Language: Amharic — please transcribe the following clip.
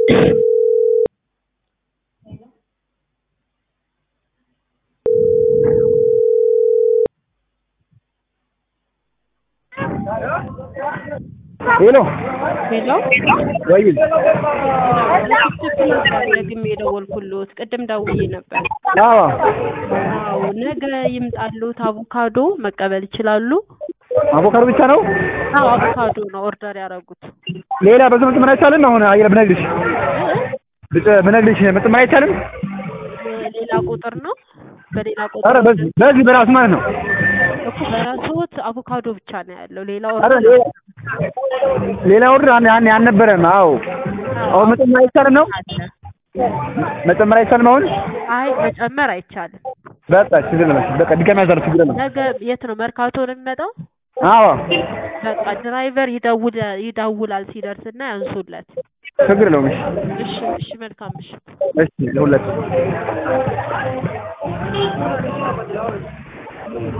ሄሎ ሄሎ ወይ ደግሜ የደወልኩልዎት ቅድም ደውዬ ነበር። አዎ አዎ ነገ ይምጣልዎት አቮካዶ መቀበል ይችላሉ? አቮካዶ ብቻ ነው አዎ አቮካዶ ነው ኦርደር ያደረጉት። ሌላ በዚህ መጨመር አይቻልም አሁን አየር ብነግርሽ ብጨ- ብነግርሽ መጨመር አይቻልም ሌላ ቁጥር ነው በሌላ ኧረ ቁጥር በዚህ በዚህ በራሱ ማለት ነው እኮ በራስዎት አቮካዶ ብቻ ነው ያለው ሌላ ኧረ ኦርደር ሌላ ሌላ ኦርደር ያን ያን አልነበረም አዎ አሁን መጨመር አይቻልም ነው አለ። መጨመር አይቻልም አሁን አይ መጨመር አይቻልም። በቃ ችግር የለም በቃ ድጋሚ ያዛሉ ችግር የለም ነገ የት ነው መርካቶ ነው የሚመጣው? አዎ በቃ ድራይቨር ይደውል ይደውላል ሲደርስና ያንሱለት። ችግር የለውም እሺ እሺ እሺ መልካም ምሽት። እሺ ለሁለት